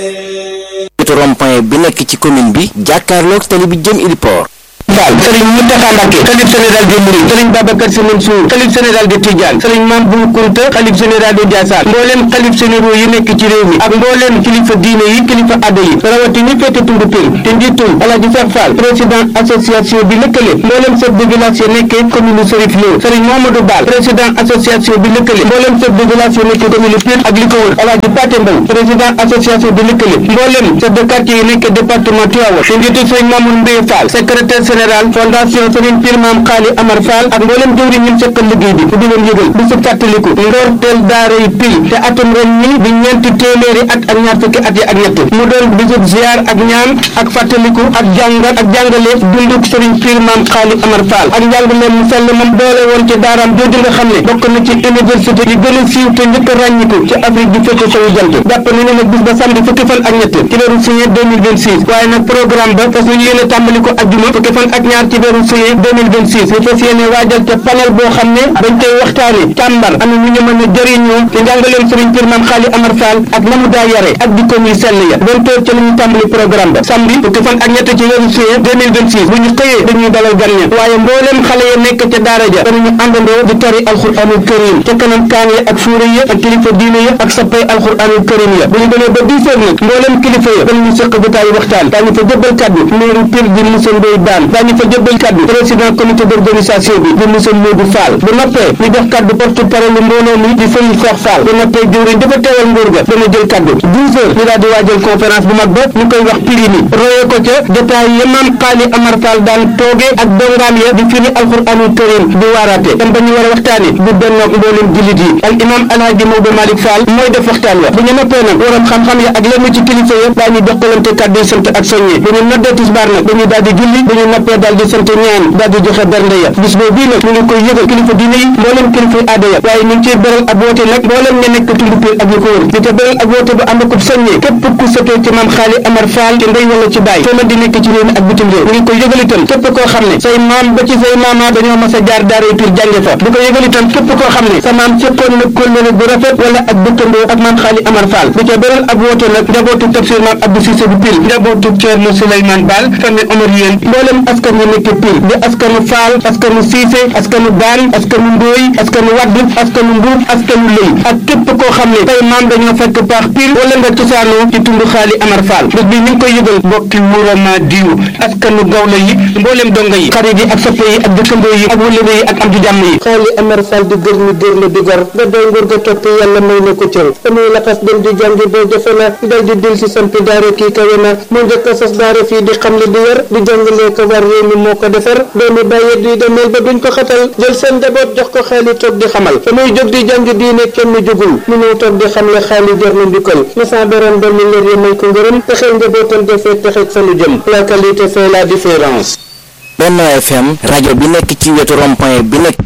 rond-point bi nekk ci commune bi jàkkaarloog tali bi jëm Iliport Fall Serigne Mountakha Mbacké xalif général des Mourides Serigne Babacar Sy Mansour xalif général de Tidiane Serigne Mame Bou Kounta xalif général de Ndiassane mbooleem xalif généraux yi nekk ci réew mi ak mbooleem kilifa diine yi kilifa adda yi rawati ñi féete tundu pil te njiitul Alaaji Cheikh Fall président association bi lëkkale mbooleem chef de village yi nekkee commune Serif Lo Serigne Mamadou Bal président association bi lëkkale mbooleem chef de village yi nekkee commune Pire ak li ko wër Alaaji Paté Mbow président association bi lëkkale mbooleem chef de quartier yi nekkee département Tivaouane te njiitul Serigne Mamoun Mbaye Fall secrétaire général fondation Serigne Pire Mame Khali Amar Fall ak mboolem jëwriñ ñun seqal liggéey bi di leen yëgal bisu fàttaliku ndorteel daara yi Pire te atum ren ñi di ñeenti téeméeri at ak ñaar fukki at yi ak ñett mu doon bisu ziar ak ñaan ak fàttaliku ak jàngat ak jàngale dunduk Serigne Pire Mame Khali Amar Fall ak njàngale mu sell moom doole woon ci daaraam jooju nga xam ne bokk na ci université yi gën a siiw te njëkk a ràññiku ci Afrique bi féete sowu jant jàpp na ne nag bis ba samedi fukki fan ak ñett ci weeru juillet 2026 waaye nag programme ba fas ñu yéene tàmbali ko ajjuma fukki fan ak ñaar ci weeru juillet 2026 ñu fas yéene waajal ca panel boo xam ne dañ koy waxtaane càmbar am ñu ñu mën a jëriñoo ci njàngaleem Serigne Pire Mame Khali Amar Fall ak na mu daa yare ak di ko muy sell ya doon toog ca la ñu tàmbali programme ba samedi fukki fan ak ñett ci weeru juillet 2026 bu ñu xëyee dañuy dalal gan ña waaye mbooleem xale ya nekk ca daara ja danañu àndandoo di tari alxuraanul karim ca kanam kaan ya ak fuura ya ak kilifa diine ya ak sappay alxuraanul karim ya bu ñu demee ba 10 heures nag mbooleem kilifa ya danañu sëq jotaayu waxtaan daañu fa jëbbal kaddu meeru Pire di Moussa Ndoye Bane daañu fa jëbbal kaddu président comité d'organisation bi di Moussa Modou Fall bu noppee ñu jox kaddu porte parole mbooloo mi di Serigne Cheikh Fall bu noppee jëwriñ dafa teewal nguur ga dana jël kaddu 12 heures ñu daal di waajal conférence bu mag ba ñu koy wax Pirimi royee ko ca jotaay ya Mame Khali Amar Fall daan toogee ak dongaam ya di firi alxuraanul karim di waaraate tam ba ñu war a waxtaane bu bennoog mbooleem jullit yi al imam alhaji Maodo Malick Fall mooy def waxtaan wa bu ñu noppee nag waram xam-xam ya ak lenn ci kilifa ya daañu jokkalante kaddu yi sant ak soññe bu ñu noddee tisbaar nag dañuy daal di julli bu ñu noppee daal di sant ñaan daal di joxe bernde ya bis boobu bii nag ñu ngi koy yëgal kilifa diine yi mbooleem kilifa yi aada ya waaye ñu ngi ciy beral ab woote nag mbooleem ña nekk tund Pire ak ñu ko wër di ca beral ab woote bu ànd ak soññe képp ku sëtoo ci Mame Khali Amar Fall ci ndey wala ci baay foo mën di nekk ci réew mi ak bitim réew ñu ngi koy yëgal itam képp koo xam ne say maam ba ci say maama dañoo mas a jaar daara Pire jànge fa di ko yëgal itam képp koo xam ne sa maam fekkoon na kóllëre bu rafet wala ak dëkkandoo ak Mame Khali Amar Fall di ca beral ab woote nag njabootu tafsir maam Abdou Cissé bu Pire njabootu Thierno Souleymane Baal famille Omar yéen mbooleem askan wi nekk Pire di askanu Fall askanu Cissé askanu Baan askanu Ndooy askanu Wadd askanu Mbuub askanu Lëy ak képp koo xam ne say maam dañoo fekk baax Pire wala nga cosaanoo ci tundu Khali Amar Fall bés bi ñu ngi koy yëgal mbokki wurama diw askanu gawla yi mbooleem donga yi xarit yi ak soppe yi ak dëkkandoo yi ak wëllëre yi ak am di jàmm yi Khali Amar Fall di gër ni gër la di gor ba doy ngor ga topp yàlla may na ko cër damuy laxas dem di jàngi boo jafe na dal di dil si sampi daara kii kawe na moo njëkk a sas daara fii di xam le di wér di jàngalee ko war réew mi moo ko defar doomi bàyyi di demeel ba duñ ko xatal jël seen njaboot jox ko xaali toog di xamal fa muy jóg di jàng diine kenn jógul mu ñëw toog di xam le xaali jar na njukkal na sa borom dolli leer yi may ko ngërëm texeel njabootam defee texeeg fa nu jëm la qualité fait la différence Benno FM rajo bi nekk ci wetu rond-point bi nekk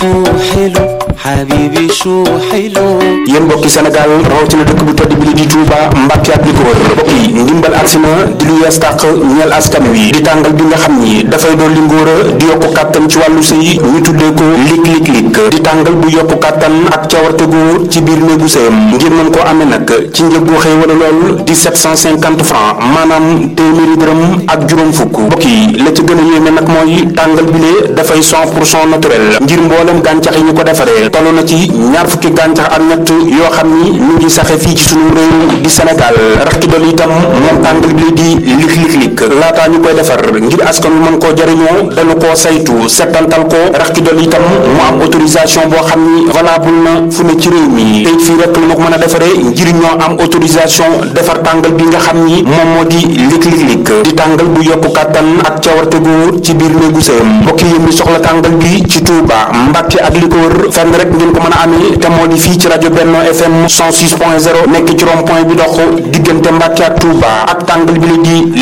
حبيبي شو حلو yéen mbokki Sénégal rawatina dëkk bu tedd bi li di Touba Mbàkke ak li ko wër mbokk yi ndimbal agsi na di lu yees tàq ñeel askan wi di tàngal bi nga xam ni dafay dolli ngóor a di yokku kàttan ci wàllu sëy ñu tuddee ko lik lik lik di tàngal bu yokku kàttan ak cawarte góor ci biir néegu sëyam ngir mën koo amee nag ci njëg gu xëy wala lool di 750 francs maanaam téeméeri dërëm ak juróom fukk mbokk yi la ci gën a yéeme nag mooy tàngal bi lee dafay 100 pour cent naturel ngir mboolem gàncax yi ñu ko defaree toll na ci ñaar fukki gàncax ak ñett yoo xam ni ñu ngi saxe fii ci sunu réew di Sénégal rax ci dolli itam moom tàngal bi di lik lik lik laataa ñu koy defar ngir askan wi mën koo jëriñoo dañu koo saytu settantal ko rax ci dolli itam mu am autorisation boo xam ni valable na fu ne ci réew mi tey fii rek la ñu ko mën a defaree ngir ñoo am autorisation defar tàngal bi nga xam ni moom moo di lik lik lik di tàngal bu yokku kàttan ak cawarte góor ci biir néegu sëyam mbokk yi mi soxla tàngal bi ci Touba Mbàkke ak li ko wër fenn rek ngeen ko mën a amee te moo di fii ci rajo Benno FM 106.0 nekk ci rond point bi dox diggante Mbàkke ak Touba ak tàngal bi la di lik lik lik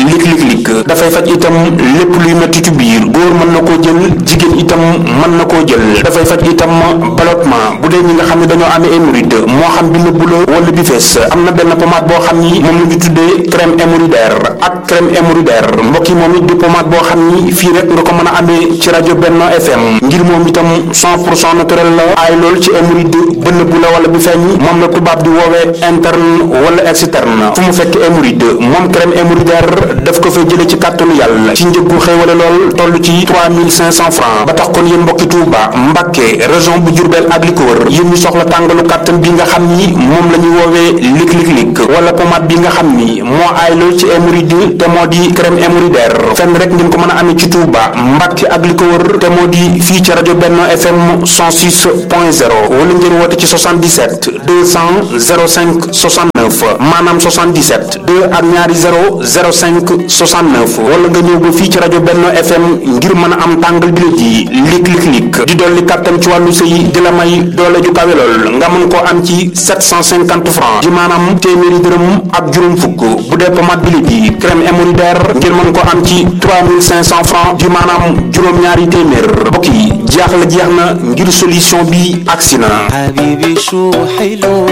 clic dafay faj itam lépp luy metti ci biir góor mën na koo jël jigéen itam mën na koo jël dafay faj itam ballottement bu dee ñi nga xam ne dañoo amee hémorroïde moo xam bi nëbbu la wala bi fees am na benn pommade boo xam ni moom la ñu tuddee crème hémorroïdaire ak crème hémorroïdaire mbokk yi moom it di pommade boo xam ni fii rek nga ko mën a amee ci rajo Benno FM ngir moom itam 100 pour cent naturel la aay lool ci hémorroïde ba nëbbu la wala bi feeñ moom la tubaab di woowee interne wala externe fu mu fekk hémorroïde moom crème hémorroïdaire daf ko fay jële ci kàttanu yàlla ci njëggu xéewale lool toll ci 3500 francs ba tax kon yéen mbokki Touba Mbacké région bu Diourbel ak li ko wër yéen ñu soxla tàngalu kàttan bi nga xam ni moom la ñuy woowee lik lik lik wala pommade bi nga xam ni moo aay lool ci hémorroïde te moo di crème hémorroïdaire fenn rek ngeen ko mën a amee ci Touba Mbacké ak li ko wër te moo di fii ci rajo Benno FM 106 point 0 wala ngeen woote ci 77 200 05 69 maanaam 77 2 ak ñaari 0 05 69 wala nga ñëw ba fii ci rajo Benno FM ngir mën a am tàngal bi la ji lik lik lik di dolli kàttan ci wàllu sëy di la may doole ju kawe lool nga mën koo am ci 750 francs di maanaam téeméeri dërëm ak juróom fukk bu dee pommade bi la ji crème hémorroïdaire ngir mën koo am ci 3500 francs di maanaam juróom-ñaari téeméer mbokk yi jaaxle jeex na ngir solution bi agsi na حبيبي شو حلو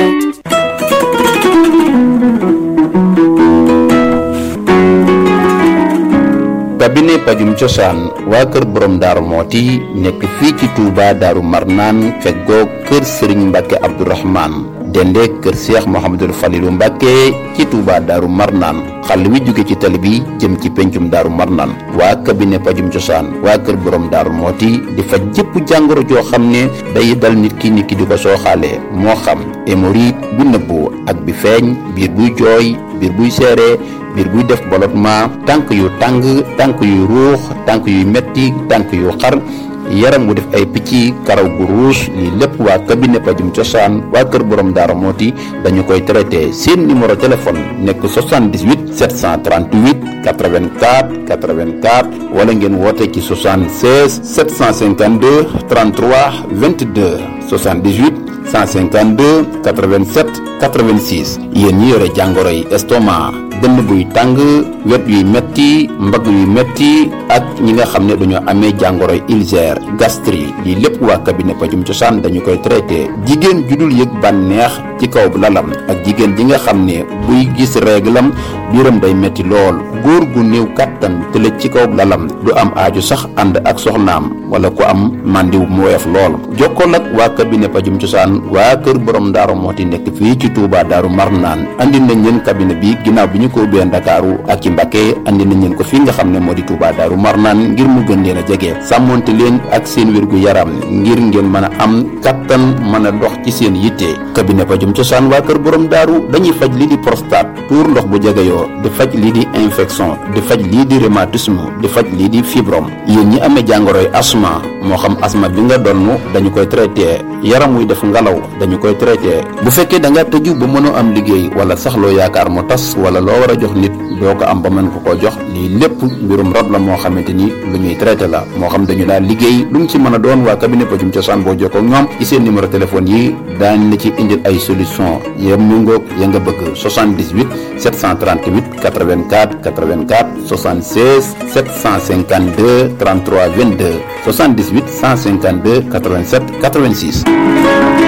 cabinet pajum cosaan waa kër borom daaru mooti nekk fii ci Touba daaru marnaan feggoo kër sëriñ mbàkke abdourahman dende kër seex mohamadul falilu mbàkke ci Touba daaru marnaan xàll wi jóge ci tali bi jëm ci pencum daaru marnaan waa cabinet pajum cosaan waa kër borom daaru mooti di faj jëpp jàngoro joo xam ne day dal nit ki nit ki di ko sooxaale moo xam hémorroïde bu nëbbu ak bi feeñ biir buy jooy biir buy seere biir buy def ballottement tànk yu tàng tànk yu ruux tànk yu metti tànk yu xar yaram wu def ay picc karaw gu ruus lii lépp waa cabinet pajum cosaan waa kër borom daara mooti dañu koy traité seen numéro téléphone nekk 78 738 84 84 wala ngeen woote ci 76 752 33 22 78 152 87 86 yéen ñi yore jàngoro yi estomac dënn buy tàng wet yuy metti mbagg yuy metti ak ñi nga xam ne dañoo amee jàngoro yi ulcère gastrique lii lépp waa cabinet pajum cosaan dañu koy traité jigéen ju dul yëg bànneex ci kaw lalam ak jigéen ji nga xam ne buy gis réglam biiram day metti lool góor gu néew kàttan tëlëj ci kaw lalam du am aaju sax ànd ak soxnaam wala ku am màndiw mu woyof lool jokkool ak waa cabinet pajum cosaan waa kër borom daaru mooti nekk fii ci Touba daaru Marnaan andi nañ leen cabinet bi ginnaaw bi ñu ko ubbee Ndakaaru ak ci Mbacké andi nañ leen ko fii nga xam ne moo di Touba daaru Marnaan ngir mu gën leen a jege sàmmonte leen ak seen wér gu yaram ngir ngeen mën a am kattan mën a dox ci seen yitte cabinet pajum cosaan waa kër borom daaru dañuy faj lii di prostate tuur ndox bu jegeyoo di faj lii di infection di faj lii di rhumatisme di faj lii di fibrome yéen ñi amee jàngoroy asma moo xam asma bi nga donn dañu koy traité yaram wuy def ngalaw dañu koy traité bu fekkee da nga tëju ba mënoo am liggéey wala sax loo yaakaar mu tas wala loo war a jox nit doo ko am ba mën ko koo jox lii lépp mbirum rab la moo xamante ni lu ñuy traité la moo xam dañu daal liggéey lu mu ci mën a doon waa cabinet pajum cosaan boo jokkoo ak ñoom ci seen numéro téléphone yi daañ la ci indil ay solution ya méngoog ya nga bëgg 78 738 84 84 76 752 33 22 78 152 87 86